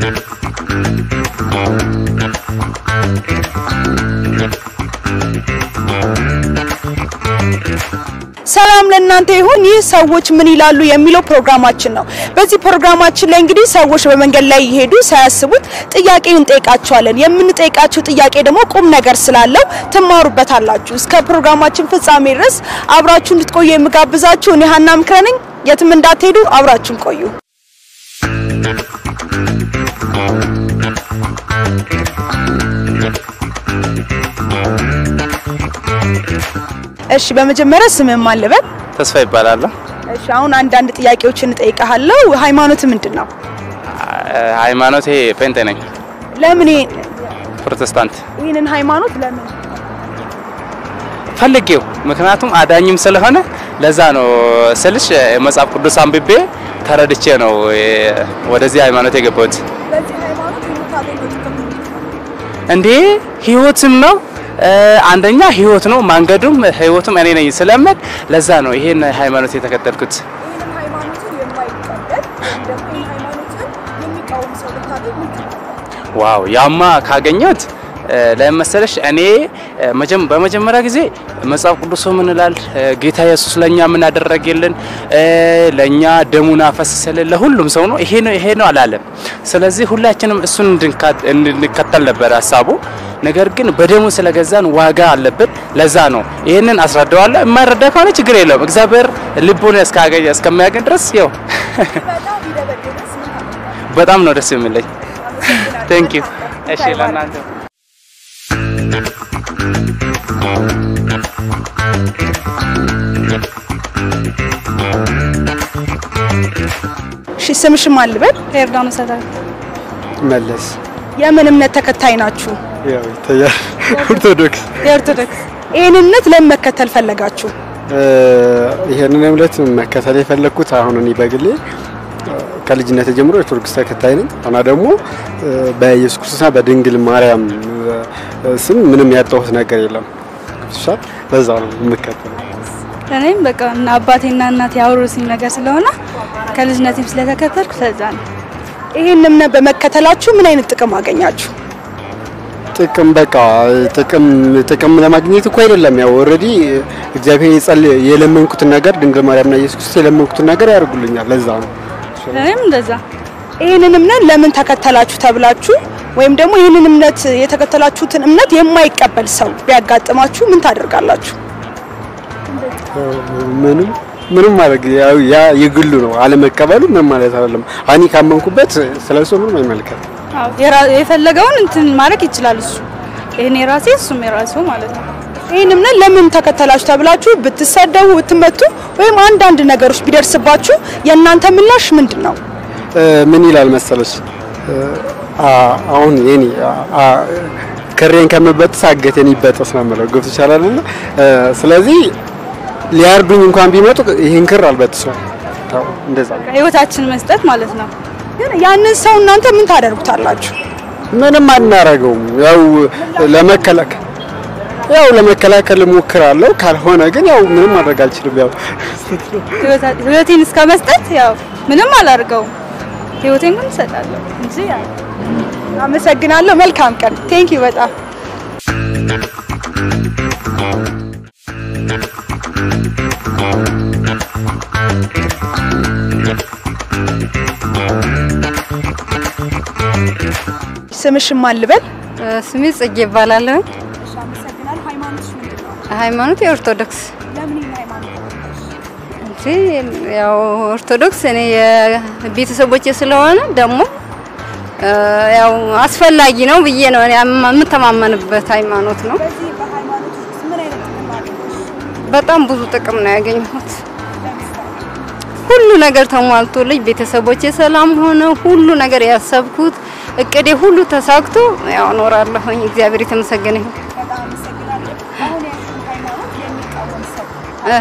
ሰላም ለእናንተ ይሁን። ይህ ሰዎች ምን ይላሉ የሚለው ፕሮግራማችን ነው። በዚህ ፕሮግራማችን ላይ እንግዲህ ሰዎች በመንገድ ላይ ይሄዱ ሳያስቡት ጥያቄ እንጠይቃቸዋለን። የምንጠይቃቸው ጥያቄ ደግሞ ቁም ነገር ስላለው ትማሩበታላችሁ። እስከ ፕሮግራማችን ፍጻሜ ድረስ አብራችሁ እንድትቆዩ የምጋብዛችሁ እኔ ሀና ምክረ ነኝ። የትም እንዳትሄዱ፣ አብራችሁን ቆዩ። እሺ፣ በመጀመሪያ ስምህ ማን ልበል? ተስፋ ይባላለሁ። እሺ፣ አሁን አንዳንድ ጥያቄዎችን እጠይቅሃለሁ። ሃይማኖት ምንድን ነው? ሃይማኖቴ ጴንጤ ነኝ፣ ለምን ይሄ- ፕሮቴስታንት ይህንን ሃይማኖት ለምን ፈልጌው፣ ምክንያቱም አዳኝም ስለሆነ ለዛ ነው ስልሽ መጽሐፍ ቅዱስ አንብቤ ተረድቼ ነው የ- ወደዚህ ሃይማኖት የገባሁት። በዚህ ሃይማኖት የምታገኘው ጥቅም እንዴ ህይወትም ነው እ፣ አንደኛ ህይወት ነው፣ መንገዱም ህይወቱም እኔ ነኝ ስለምል ለዛ ነው ይሄን ሃይማኖት የተከተልኩት። ይህንን ሃይማኖትን የማይቀበል ወይም ደግሞ ይህን ሃይማኖትን የሚቃወም ሰው ብታገኝ ምን ታደርጋለህ? ዋው ያማ ካገኘሁት እ፣ ለምን መሰለሽ እኔ እ፣ መጀመ- በመጀመሪያ ጊዜ መጽሐፍ ቅዱስ ምን ይላል? እ፣ ጌታ ኢየሱስ ለኛ ምን አደረገልን? እ፣ ለኛ ደሙን አፈሰሰልን። ለሁሉም ሰው ነው ይሄ ነው ይሄ ነው አላለም። ስለዚህ ሁላችንም እሱን እንድንካ- እንድንከተል ነበር ሀሳቡ። ነገር ግን በደሙ ስለገዛን ዋጋ አለብን። ለዛ ነው ይህንን አስረዳዋለሁ። የማይረዳ ከሆነ ችግር የለውም። እግዚአብሔር ልቡን እስካገኘ እስከሚያገኝ ድረስ ያው በጣም ቢደበድብስ ምን ታደርጋለህ? በጣም ነው ደስ የሚለኝ። ቴንክ ዩ። እሺ ለእናንተ እሺ ስምሽ ማን ልበል? ዮርዳኖስ አዳነ መለስ የምን እምነት ተከታይ ናችሁ? ያው ይታያል። ኦርቶዶክስ የኦርቶዶክስ። ይህን እምነት ለምን መከተል ፈለጋችሁ? እ፣ ይሄንን እምነት መከተል የፈለግኩት አሁን እኔ በግሌ እ፣ ከልጅነት ጀምሮ ኦርቶዶክስ ተከታይ ነኝ እና ደግሞ እ፣ በኢየሱስ ክርስቶስና በድንግል ማርያም እ፣ ስም ምንም ያጣሁት ነገር የለም። ገብቶሻል? ለዛ ነው የምከተለው። እኔም በቃ እና አባቴና እናቴ ያወሩስኝ ነገር ስለሆነ ከልጅነቴም ስለተከተልኩ ስለዛ ነው። ይህን እምነት በመከተላችሁ ምን አይነት ጥቅም አገኛችሁ? ጥቅም በቃ ጥቅም ጥቅም ለማግኘት እኮ አይደለም። ያው ኦልሬዲ እግዚአብሔር የጸል የለመንኩትን ነገር ድንግል ማርያምና ኢየሱስ ክርስቶስ የለመንኩትን ነገር ያደርጉልኛል። ለዛ ነው እኔም እንደዛ ይህንን እምነት ለምን ተከተላችሁ ተብላችሁ ወይም ደግሞ ይህንን እምነት የተከተላችሁትን እምነት የማይቀበል ሰው ቢያጋጥማችሁ ምን ታደርጋላችሁ? ምንም ምንም ማድረግ ያው ያ የግሉ ነው። አለመቀበሉ ምንም ማለት አይደለም። እኔ ካመንኩበት ስለሱ ምንም አይመለከትም። አዎ፣ የራ- የፈለገውን እንትን ማድረግ ይችላል እሱ ይሄን የራሴ እሱም የራሱ ማለት ነው። ይህን እምነት ለምን ተከተላችሁ ተብላችሁ ብትሰደቡ፣ ብትመቱ ወይም አንዳንድ ነገሮች ቢደርስባችሁ የእናንተ ምላሽ ምንድን ነው? እ፣ ምን ይላል መሰለሽ እ፣ አ- አሁን የኔ አ- አ- ክሬን ከምበጥስ አገቴን ይበጠስ ነው የምለው። ገብቶሻል አይደለ? እ፣ ስለዚህ ሊያርዱኝ እንኳን ቢመጡ ይህን ክር አልበጥሰውም። ያው እንደዛ ነው። ህይወታችን መስጠት ማለት ነው። ግን ያንን ሰው እናንተ ምን ታደርጉታላችሁ? ምንም አናረገውም። ያው ለመከላከል ያው ለመከላከል እሞክራለሁ። ካልሆነ ግን ያው ምንም ማድረግ አልችልም። ያው ህይወታ- ህይወቴን እስከ መስጠት ያው ምንም አላደርገውም። ህይወቴን ግን እሰጣለሁ እንጂ ያው አመሰግናለሁ። መልካም ቀን። ቴንክ ዩ በጣም ስምሽን ማን ልበል? ስሜ ጽጌ ይባላለሁ። ሃይማኖት የኦርቶዶክስ እንጂ ያው ኦርቶዶክስ እኔ የቤተሰቦቼ ስለሆነ ደግሞ እ፣ ያው አስፈላጊ ነው ብዬ ነው እኔ የምተማመንበት ሃይማኖት ነው። በጣም ብዙ ጥቅም ነው ያገኘሁት። ሁሉ ነገር ተሟልቶልኝ ቤተሰቦቼ ሰላም ሆነ ሁሉ ነገር ያሰብኩት እቅዴ ሁሉ ተሳክቶ ያው እኖራለሁኝ። እግዚአብሔር የተመሰገነ ይሁን። እ፣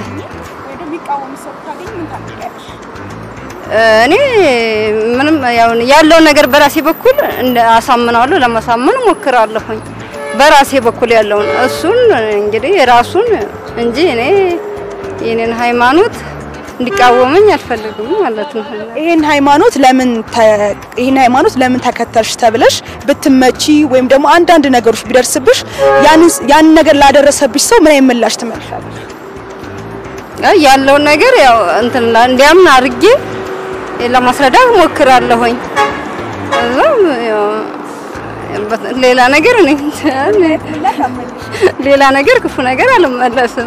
እኔ ምንም ያው ያለውን ነገር በራሴ በኩል እንደ አሳምናለሁ ለማሳመን እሞክራለሁኝ። በራሴ በኩል ያለውን እሱን እንግዲህ ራሱን እንጂ እኔ የኔን ሃይማኖት እንዲቃወመኝ አልፈልግም ማለት ነው። ይህን ሃይማኖት ለምን ተ- ይህን ሃይማኖት ለምን ተከተልሽ ተብለሽ ብትመቺ ወይም ደግሞ አንዳንድ ነገሮች ቢደርስብሽ ያንን ያንን ነገር ላደረሰብሽ ሰው ምን አይነት ምላሽ ትመልሻለሽ? አይ ያለውን ነገር ያው እንትን ላ- እንዲያምን አድርጌ ለማስረዳት ሞክራለሁኝ። እዛም ያው በ- ሌላ ነገር እኔ ሌላ ነገር ክፉ ነገር አልመለስም።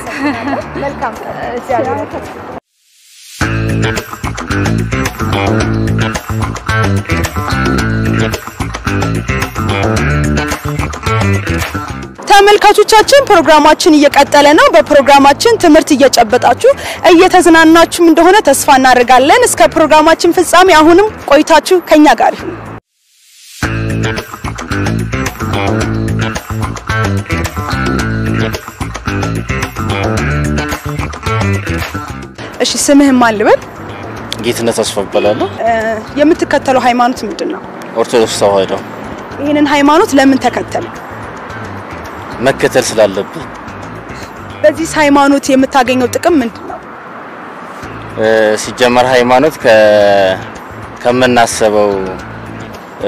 ተመልካቾቻችን ፕሮግራማችን እየቀጠለ ነው። በፕሮግራማችን ትምህርት እየጨበጣችሁ እየተዝናናችሁም እንደሆነ ተስፋ እናደርጋለን። እስከ ፕሮግራማችን ፍጻሜ አሁንም ቆይታችሁ ከኛ ጋር ይሁን። እሺ ስምህን ማን ልበል? ጌትነት ተስፋ እባላለሁ። እ፣ የምትከተለው ሃይማኖት ምንድን ነው? ኦርቶዶክስ ተዋህዶ ይህንን ሃይማኖት ለምን ተከተል? መከተል ስላለብን በዚህ ሃይማኖት የምታገኘው ጥቅም ምንድን ነው? እ፣ ሲጀመር ሃይማኖት ከ ከምናስበው እ፣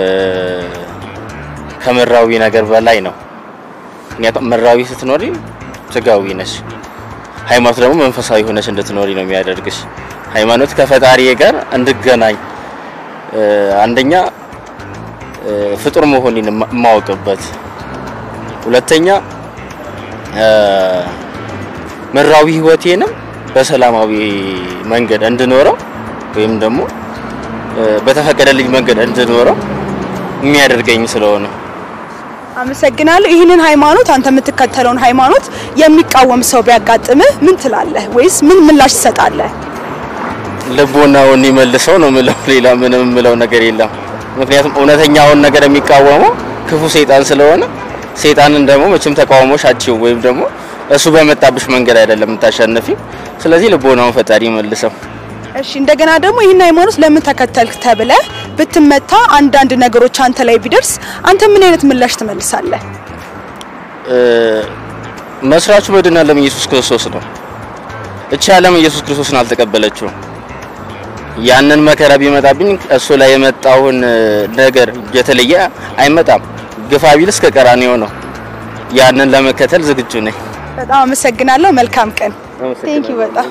ከምድራዊ ነገር በላይ ነው። ምክንያቱም ምድራዊ ስትኖሪ ስጋዊ ነሽ፣ ሃይማኖት ደግሞ መንፈሳዊ ሆነሽ እንድትኖሪ ነው የሚያደርግሽ። ሃይማኖት ከፈጣሪ ጋር እንድገናኝ እ፣ አንደኛ እ፣ ፍጡር መሆኔን የማ- የማውቅበት፣ ሁለተኛ እ፣ ምድራዊ ህይወቴንም በሰላማዊ መንገድ እንድኖረው ወይም ደግሞ እ፣ በተፈቀደልኝ መንገድ እንድኖረው የሚያደርገኝ ስለሆነ አመሰግናለሁ። ይህንን ሃይማኖት አንተ የምትከተለውን ሃይማኖት የሚቃወም ሰው ቢያጋጥምህ ምን ትላለህ? ወይስ ምን ምላሽ ትሰጣለህ? ልቦናውን ይመልሰው ነው ምለው። ሌላ ምንም ምለው ነገር የለም። ምክንያቱም እውነተኛውን ነገር የሚቃወመው ክፉ ሰይጣን ስለሆነ ሰይጣንን ደግሞ መቼም ተቃውሞሽ አትችይውም፣ ወይም ደግሞ እሱ በመጣብሽ መንገድ አይደለም የምታሸንፊ። ስለዚህ ልቦናውን ፈጣሪ ይመልሰው። እሺ እንደገና ደግሞ ይህን ሃይማኖት ለምን ተከተልክ ተብለህ ብትመታ አንዳንድ ነገሮች አንተ ላይ ቢደርስ አንተ ምን አይነት ምላሽ ትመልሳለህ? እ፣ መስራቹ መድኃኔ ዓለም ኢየሱስ ክርስቶስ ነው። እቺ ዓለም ኢየሱስ ክርስቶስን አልተቀበለችውም። ያንን መከራ ቢመጣብኝ እሱ ላይ የመጣውን እ፣ ነገር የተለየ አይመጣም። ግፋ ቢል እስከ ቀራንዮ ነው። ያንን ለመከተል ዝግጁ ነኝ። በጣም አመሰግናለሁ። መልካም ቀን። ቴንክ ዩ በጣም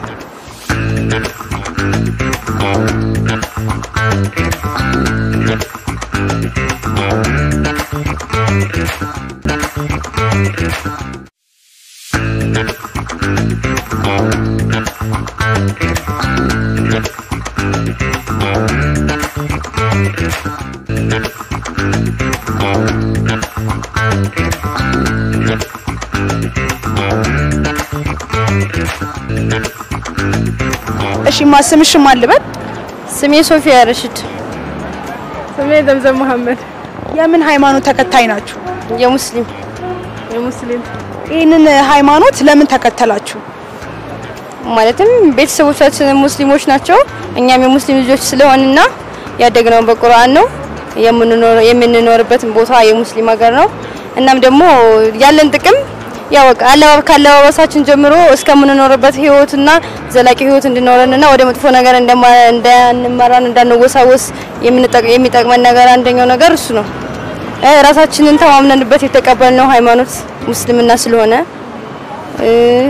እሺ ማስምሽ ማን ልበል? ስሜ ሶፊያ ረሽድ ስሜ ዘምዘም መሐመድ የምን ሃይማኖት ተከታይ ናችሁ? የሙስሊም የሙስሊም ይህንን ሃይማኖት ለምን ተከተላችሁ? ማለትም ቤተሰቦቻችን ሙስሊሞች ናቸው። እኛም የሙስሊም ልጆች ስለሆንና ያደግነው በቁርአን ነው። የምንኖር የምንኖርበትን ቦታ የሙስሊም ሀገር ነው። እናም ደግሞ ያለን ጥቅም ያው በቃ አለባበ ካለባበሳችን ጀምሮ እስከምንኖርበት ህይወትና ዘላቂ ህይወት እንዲኖረንና ወደ መጥፎ ነገር እንደማ- እንዳንመራን እንዳንወሳወስ የምንጠቅ- የሚጠቅመን ነገር አንደኛው ነገር እሱ ነው። እ፣ ራሳችንን ተማምነንበት የተቀበልነው ሃይማኖት ሙስልምና ስለሆነ እ፣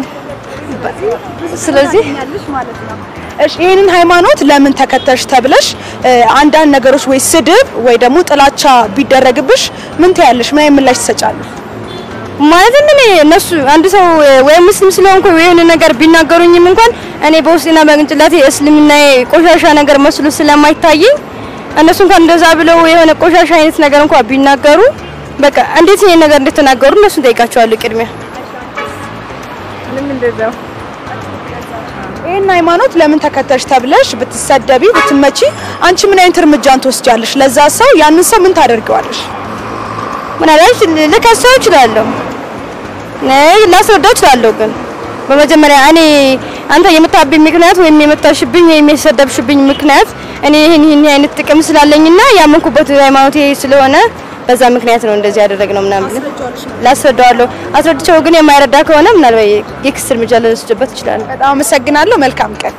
ስለዚህ እሺ ይህንን ሃይማኖት ለምን ተከተልሽ ተብለሽ እ፣ አንዳንድ ነገሮች ወይ ስድብ ወይ ደግሞ ጥላቻ ቢደረግብሽ ምን ትያለሽ? ምን አይነት ምላሽ ትሰጫለሽ? ማለት እኔ እነሱ አንድ ሰው ወይ ሙስሊም ስለሆንኩ ወይ የሆነ ነገር ቢናገሩኝም እንኳን እኔ በውስጤና በቅንጭላቴ እስልምና ቆሻሻ ነገር መስሎ ስለማይታየኝ እነሱ እንኳን እንደዛ ብለው የሆነ ቆሻሻ አይነት ነገር እንኳን ቢናገሩ በቃ እንዴት ይሄን ነገር እንደተናገሩ እነሱን ጠይቃቸዋለሁ ቅድሚያ። ምንም እንደዛው ይህን ሃይማኖት ለምን ተከተልሽ ተብለሽ ብትሰደቢ ብትመቺ አንቺ ምን አይነት እርምጃን ትወስጃለሽ? ለዛ ሰው ያንን ሰው ምን ታደርገዋለሽ? ምናልባት ልከሰው እችላለሁ፣ ነይ ላስረዳው እችላለሁ። ግን በመጀመሪያ እኔ አንተ የምታብኝ ምክንያት ወይም የመታሽብኝ ወይም የሰደብሽብኝ ምክንያት እኔ ይህን ይህን አይነት ጥቅም ስላለኝና ያመንኩበት ሃይማኖቴ ስለሆነ በዛ ምክንያት ነው እንደዚህ ያደረግነው ምናምን ብለን ላስረዳዋለሁ። አስረድቼው ግን የማይረዳ ከሆነ ምናልባት የክስ እርምጃ ልወስድበት እችላለሁ። በጣም አመሰግናለሁ። መልካም ቀን።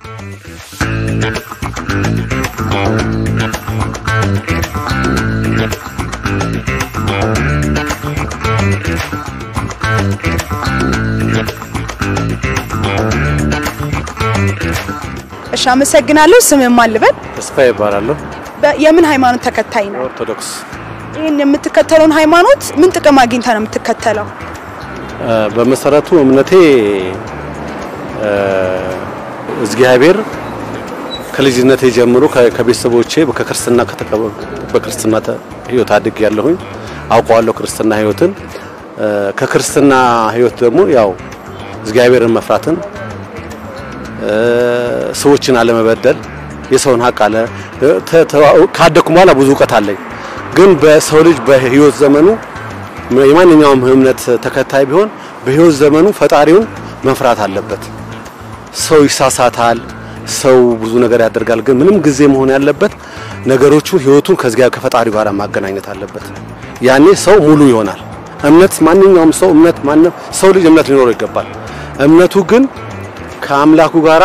እሺ፣ አመሰግናለሁ። ስምህ ማን ልበል? ተስፋ ይባላለሁ። በ- የምን ሃይማኖት ተከታይ ነው? ኦርቶዶክስ ይህን የምትከተለውን ሃይማኖት ምን ጥቅም አግኝታ ነው የምትከተለው? እ፣ በመሰረቱ እምነቴ እ፣ እግዚአብሔር ከልጅነቴ ጀምሮ ከ- ከቤተሰቦቼ ከክርስትና ከተቀበ- በክርስትና ተ- ህይወት አድግ ያለሁኝ አውቀዋለሁ ክርስትና ህይወትን እ፣ ከክርስትና ህይወት ደግሞ ያው እግዚአብሔርን መፍራትን እ፣ ሰዎችን አለመበደል የሰውን ሀቅ አለ ተ- ተ- ካደኩ በኋላ ብዙ እውቀት አለኝ። ግን በሰው ልጅ በህይወት ዘመኑ የማንኛውም እምነት ተከታይ ቢሆን በህይወት ዘመኑ ፈጣሪውን መፍራት አለበት። ሰው ይሳሳታል፣ ሰው ብዙ ነገር ያደርጋል። ግን ምንም ጊዜ መሆን ያለበት ነገሮቹ ህይወቱን ከዚያ ከፈጣሪው ጋር ማገናኘት አለበት። ያኔ ሰው ሙሉ ይሆናል። እምነት ማንኛውም ሰው እምነት ማንም ሰው ልጅ እምነት ሊኖረው ይገባል። እምነቱ ግን ከአምላኩ ጋራ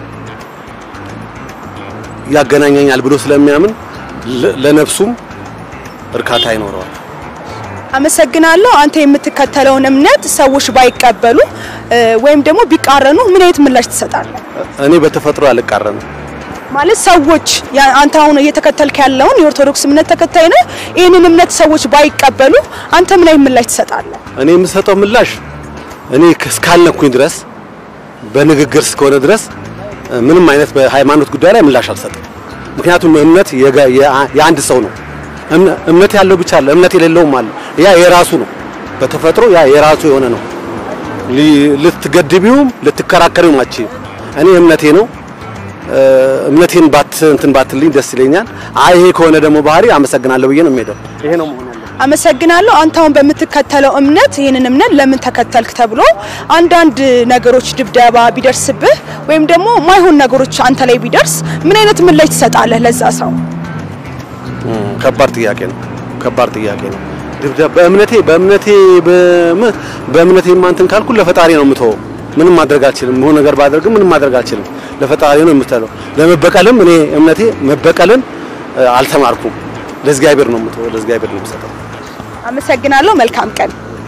ያገናኘኛል ብሎ ስለሚያምን ለ- ለነፍሱም እርካታ ይኖረዋል። አመሰግናለሁ። አንተ የምትከተለውን እምነት ሰዎች ባይቀበሉ እ፣ ወይም ደግሞ ቢቃረኑ ምን አይነት ምላሽ ትሰጣለህ? እኔ በተፈጥሮ አልቃረንም። ማለት ሰዎች ያ- አንተ አሁን እየተከተልክ ያለውን የኦርቶዶክስ እምነት ተከታይ ነው። ይህንን እምነት ሰዎች ባይቀበሉ አንተ ምን አይነት ምላሽ ትሰጣለህ? እኔ የምሰጠው ምላሽ እኔ እስካልነኩኝ ድረስ በንግግር እስከሆነ ድረስ እ፣ ምንም አይነት በሃይማኖት ጉዳይ ላይ ምላሽ አልሰጥም። ምክንያቱም እምነት የጋ- የአ- የአንድ ሰው ነው። እምነ- እምነት ያለው ብቻ አለ፣ እምነት የሌለውም አለ። ያ የራሱ ነው። በተፈጥሮ ያ የራሱ የሆነ ነው። ሊ- ልትገድቢውም ልትከራከሪውም አትችይም። እኔ እምነቴ ነው። እ፣ እምነቴን ባት እንትን ባትልኝ ደስ ይለኛል። አይ ይሄ ከሆነ ደግሞ ባህሪ አመሰግናለሁ ብዬ ነው የምሄደው። ይሄ ነው መሆን ያለበት። አመሰግናለሁ። አንተ አሁን በምትከተለው እምነት ይህንን እምነት ለምን ተከተልክ ተብሎ አንዳንድ ነገሮች ድብደባ ቢደርስብህ ወይም ደግሞ ማይሆን ነገሮች አንተ ላይ ቢደርስ ምን አይነት ምላሽ ትሰጣለህ ለዛ ሰው? እም፣ ከባድ ጥያቄ ነው። ከባድ ጥያቄ ነው። ድብደባ በእምነቴ በእምነቴ በም- በእምነቴ ማንተን ካልኩ ለፈጣሪ ነው የምተወው። ምንም ማድረግ አልችልም። የሆነ ነገር ባደርግም ምንም ማድረግ አልችልም። ለፈጣሪ ነው የምተለው። ለመበቀልም እኔ እምነቴ መበቀልን እ፣ አልተማርኩም። ለእግዚአብሔር ነው የምተወው። ለእግዚአብሔር ነው የምሰጠው። አመሰግናለሁ። መልካም ቀን።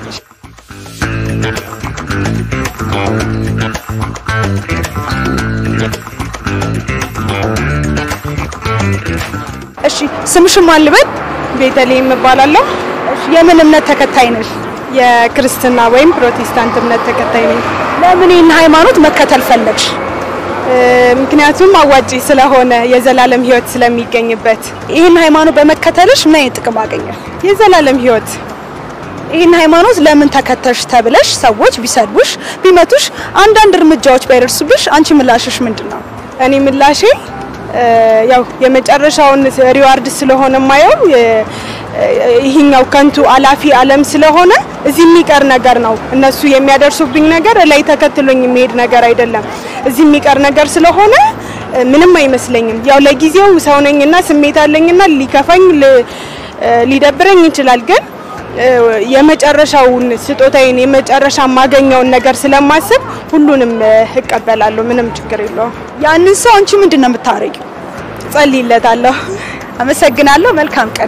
እሺ ስምሽም አልበል? ቤተልሔም እባላለሁ። እሺ የምን እምነት ተከታይ ነሽ? የክርስትና ወይም ፕሮቴስታንት እምነት ተከታይ ነኝ። ለምን ይህን ሃይማኖት መከተል ፈለግሽ? እ፣ ምክንያቱም አዋጪ ስለሆነ የዘላለም ሕይወት ስለሚገኝበት ይህን ሃይማኖት በመከተልሽ ምን አይነት ጥቅም አገኘሽ? የዘላለም ሕይወት ይህን ሃይማኖት ለምን ተከተልሽ ተብለሽ ሰዎች ቢሰድቡሽ፣ ቢመቱሽ፣ አንዳንድ እርምጃዎች ባይደርሱብሽ አንቺ ምላሽሽ ምንድን ነው? እኔ ምላሼ እ፣ ያው የመጨረሻውን ሪዋርድ ስለሆነ ማየው ይህኛው ከንቱ አላፊ ዓለም ስለሆነ እዚህ የሚቀር ነገር ነው። እነሱ የሚያደርሱብኝ ነገር ላይ ተከትሎኝ የሚሄድ ነገር አይደለም። እዚህ የሚቀር ነገር ስለሆነ እ፣ ምንም አይመስለኝም። ያው ለጊዜው ሰው ነኝና ስሜት አለኝና ሊከፋኝ ል- እ፣ ሊደብረኝ ይችላል ግን እ፣ የመጨረሻውን ስጦታዬን የመጨረሻ የማገኘውን ነገር ስለማስብ ሁሉንም እ፣ እቀበላለሁ። ምንም ችግር የለውም። ያንን ሰው አንቺ ምንድን ነው የምታረጊው? ጸልይለታለሁ። አመሰግናለሁ። መልካም ቀን።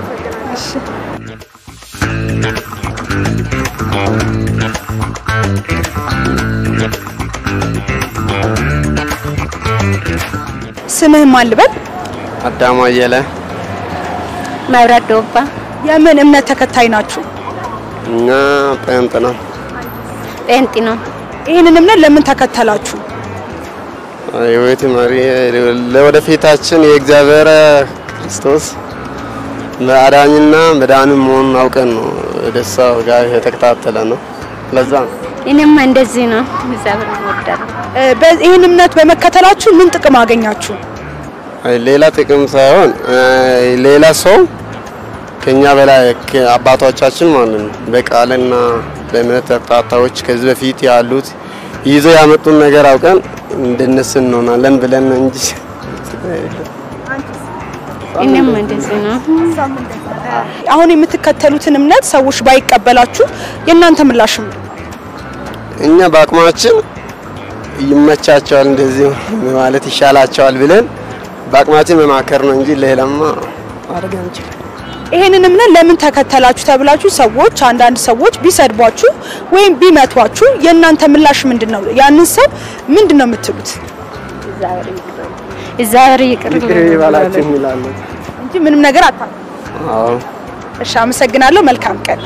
ስምህ ማን ልበል? አዳማ አየለ መብራት ዶባ የምን እምነት ተከታይ ናችሁ? እኛ ጴንጥ ነው። ጴንጤ ነው። ይህንን እምነት ለምን ተከተላችሁ? የህይወት መሪ ለወደፊታችን የእግዚአብሔር ክርስቶስ አዳኝና መድኃኒት መሆኑን አውቀን ነው ደስታው ጋር የተከታተለ ነው። ለዛ ነው እኔማ እንደዚህ ነው። እግዚአብሔር እወዳለሁ። እ፣ በ- ይህን እምነት በመከተላችሁ ምን ጥቅም አገኛችሁ? አይ ሌላ ጥቅም ሳይሆን አይ ሌላ ሰው ከኛ በላይ ከ- አባቶቻችን ማለት ነው በቃልና በእምነት ተከታታዮች ከዚህ በፊት ያሉት ይዘው ያመጡን ነገር አውቀን እንደነሱ እንሆናለን ብለን ነው እንጂ እኔም እንደዚህ ነው። አሁን የምትከተሉትን እምነት ሰዎች ባይቀበላችሁ የእናንተ ምላሽ ምንድን ነው? እኛ በአቅማችን ይመቻቸዋል እንደዚህ ማለት ይሻላቸዋል ብለን በአቅማችን መማከር ነው እንጂ ሌላማ ማድረግ አንችልም። ይሄንን እምነት ለምን ተከተላችሁ ተብላችሁ ሰዎች አንዳንድ ሰዎች ቢሰድቧችሁ ወይም ቢመቷችሁ የእናንተ ምላሽ ምንድን ነው? ያንን ሰው ምንድን ነው የምትሉት? እግዚአብሔር ይቅር ይቅር ይበላችሁ እንላለን። እንጂ ምንም ነገር አታ አዎ እሺ፣ አመሰግናለሁ። መልካም ቀን።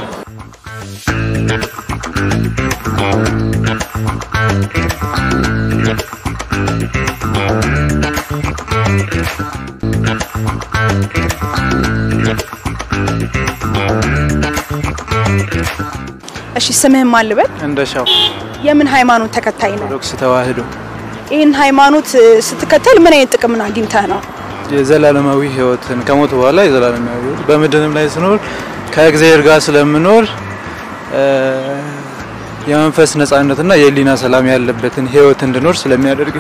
እሺ፣ ስምህን ማን ልበል? እንደሻው የምን ሃይማኖት ተከታይ ነው? ኦርቶዶክስ ተዋህዶ ይህን ሃይማኖት እ፣ ስትከተል ምን አይነት ጥቅምን አግኝተህ ነው? የዘላለማዊ ሕይወትን ከሞት በኋላ የዘላለማዊ ሕይወት በምድርም ላይ ስኖር ከእግዚአብሔር ጋር ስለምኖር እ፣ የመንፈስ ነጻነትና የህሊና ሰላም ያለበትን ሕይወት እንድኖር ስለሚያደርግ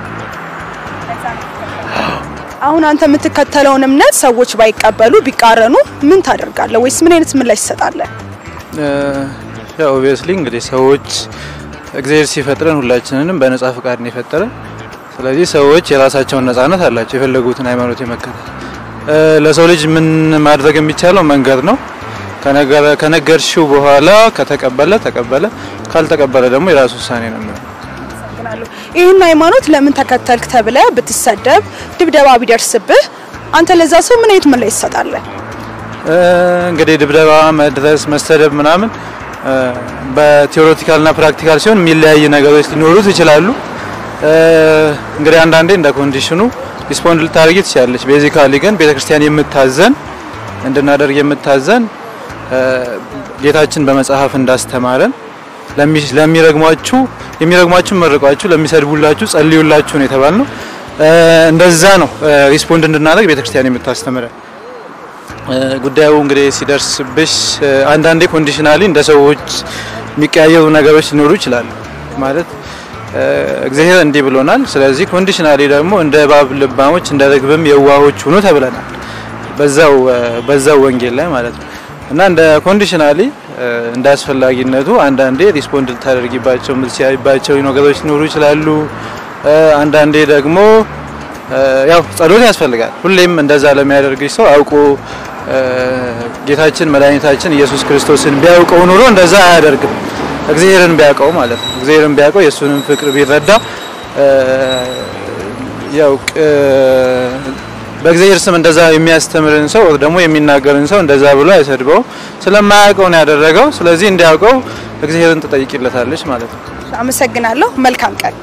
አሁን አንተ የምትከተለውን እምነት ሰዎች ባይቀበሉ ቢቃረኑ ምን ታደርጋለህ? ወይስ ምን አይነት ምላሽ ትሰጣለህ? እ፣ ያው ኦብቪየስሊ እንግዲህ ሰዎች እግዚአብሔር ሲፈጥረን ሁላችንንም በነጻ ፍቃድ ነው የፈጠረን። ስለዚህ ሰዎች የራሳቸውን ነጻነት አላቸው የፈለጉትን ሃይማኖት የመከተል እ፣ ለሰው ልጅ ምን ማድረግ የሚቻለው መንገድ ነው። ከነገረ- ከነገርሽው በኋላ ከተቀበለ ተቀበለ፣ ካልተቀበለ ደግሞ የራሱ ውሳኔ ነው የሚሆነው። አመሰግናለሁ። ይህን ሃይማኖት ለምን ተከተልክ ተብለህ ብትሰደብ፣ ድብደባ ቢደርስብህ አንተ ለዛ ሰው ምን አይነት ምላሽ ትሰጣለህ? እ፣ እንግዲህ ድብደባ፣ መድረስ፣ መሰደብ ምናምን እ፣ በቲዎሬቲካልና ፕራክቲካል ሲሆን የሚለያይ ነገሮች ሊኖሩት ይችላሉ። እ፣ እንግዲህ አንዳንዴ እንደ ኮንዲሽኑ ሪስፖንድ ልታደርጊ ትችላለች። ቤዚካሊ ግን ቤተክርስቲያን የምታዘን እንድናደርግ የምታዘን እ፣ ጌታችን በመጽሐፍ እንዳስተማረን ለሚ- ለሚረግሟችሁ የሚረግሟችሁ መርቋችሁ፣ ለሚሰድቡላችሁ ጸልዩላችሁ ነው የተባልነው። እ፣ እንደዛ ነው እ፣ ሪስፖንድ እንድናደርግ ቤተክርስቲያን የምታስተምረን። እ፣ ጉዳዩ እንግዲህ ሲደርስብሽ እ፣ አንዳንዴ ኮንዲሽናሊ እንደ ሰዎች የሚቀያየሩ ነገሮች ሊኖሩ ይችላሉ። ማለት እ፣ እግዚአብሔር እንዲህ ብሎናል። ስለዚህ ኮንዲሽናሊ ደግሞ እንደ እባብ ልባሞች እንደ ርግብም የዋሆች ሁኑ ተብለናል። በዛው እ፣ በዛው ወንጌል ላይ ማለት ነው እና እንደ ኮንዲሽናሊ እ፣ እንደ አስፈላጊነቱ አንዳንዴ ሪስፖንድ ልታደርጊባቸው የምትችያባቸው ነገሮች ሊኖሩ ይችላሉ። እ፣ አንዳንዴ ደግሞ እ፣ ያው ጸሎት ያስፈልጋል። ሁሌም እንደዛ ለሚያደርግሽ ሰው አውቆ እ፣ ጌታችን መድኃኒታችን ኢየሱስ ክርስቶስን ቢያውቀው ኑሮ እንደዛ አያደርግም። እግዚአብሔርን ቢያውቀው ማለት ነው። እግዚአብሔርን ቢያውቀው የእሱንም ፍቅር ቢረዳ እ፣ ያው ቅ- በእግዚአብሔር ስም እንደዛ የሚያስተምርን ሰው ደግሞ የሚናገርን ሰው እንደዛ ብሎ አይሰድበው። ስለማያውቀው ነው ያደረገው። ስለዚህ እንዲያውቀው እግዚአብሔርን ትጠይቂለታለች ማለት ነው። አመሰግናለሁ። መልካም ቀን።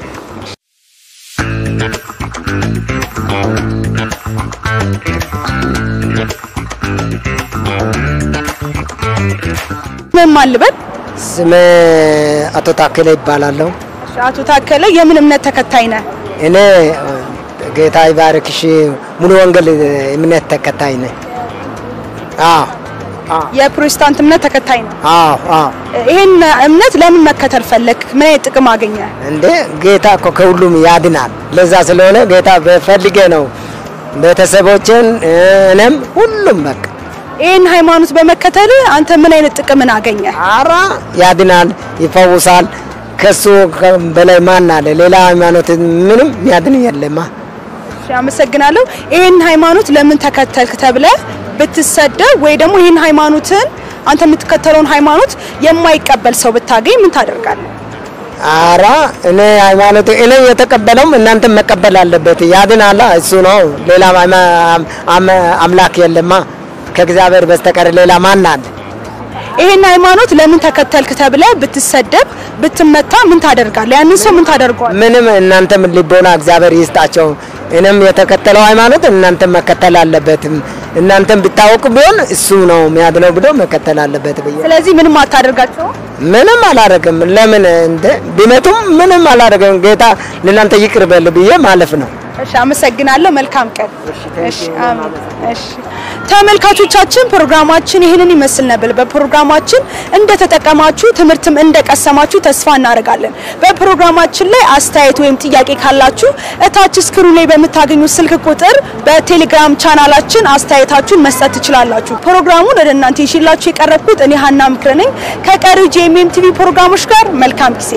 ምን ማን ልበል? ስሜ አቶ ታከለ ይባላለሁ። እሺ፣ አቶ ታከለ የምን እምነት ተከታይ ነህ? እኔ ጌታ ይባርክሽ ሙሉ ወንጌል እምነት ተከታይ ነኝ። አዎ የፕሮቴስታንት እምነት ተከታይ ነህ? አዎ አዎ። ይሄን እምነት ለምን መከተል ፈለግ? ምን አይነት ጥቅም አገኘ? እንዴ ጌታ እኮ ከሁሉም ያድናል። ለዛ ስለሆነ ጌታ በፈልጌ ነው ቤተሰቦችን እኔም ሁሉም በቃ ይህን ሃይማኖት በመከተል አንተ ምን አይነት ጥቅምን አገኘ? አራ ያድናል፣ ይፈውሳል። ከሱ በላይ ማን አለ? ሌላ ሃይማኖት ምንም የሚያድን የለማ። እሺ፣ አመሰግናለሁ። ይህን ሃይማኖት ለምን ተከተልክ ተብለ ብትሰደብ ወይ ደግሞ ይህን ሃይማኖትን አንተ የምትከተለውን ሃይማኖት የማይቀበል ሰው ብታገኝ ምን ታደርጋለህ? አራ እኔ ሃይማኖት እኔ የተቀበለውም እናንተም መቀበል አለበት። ያድናላ እሱ ነው። ሌላ ሃይማ- አም- አምላክ የለማ ከእግዚአብሔር በስተቀር ሌላ ማን አለ? ይህን ሃይማኖት ለምን ተከተልክ ተብለ ብትሰደብ ብትመታ ምን ታደርጋለህ? ያንን ሰው ምን ታደርገዋለህ? ምንም እናንተም ልቦና እግዚአብሔር ይስጣቸው። እኔም የተከተለው ሃይማኖት እናንተም መከተል አለበትም። እናንተም ብታወቁ ቢሆን እሱ ነው የሚያድነው ብሎ መከተል አለበት ብዬ ስለዚህ ምንም አታደርጋቸው። ምንም አላደረግም። ለምን እንደ ቢመቱም ምንም አላደረግም። ጌታ ለእናንተ ይቅር በል ብዬ ማለፍ ነው። እሺ፣ አመሰግናለሁ። መልካም ቀን። እሺ፣ አሜን። እሺ፣ ተመልካቾቻችን ፕሮግራማችን ይህንን ይመስል ነበር። በፕሮግራማችን እንደተጠቀማችሁ ትምህርትም እንደቀሰማችሁ ተስፋ እናደርጋለን። በፕሮግራማችን ላይ አስተያየት ወይም ጥያቄ ካላችሁ እታች ስክሩ ላይ በምታገኙት ስልክ ቁጥር በቴሌግራም ቻናላችን አስተያየታችሁን መስጠት ትችላላችሁ። ፕሮግራሙን ወደ እናንተ ይሽላችሁ የቀረብኩት እኔ ሀና ምክር ነኝ። ከቀሪው ጄኤምኤም ቲቪ ፕሮግራሞች ጋር መልካም ጊዜ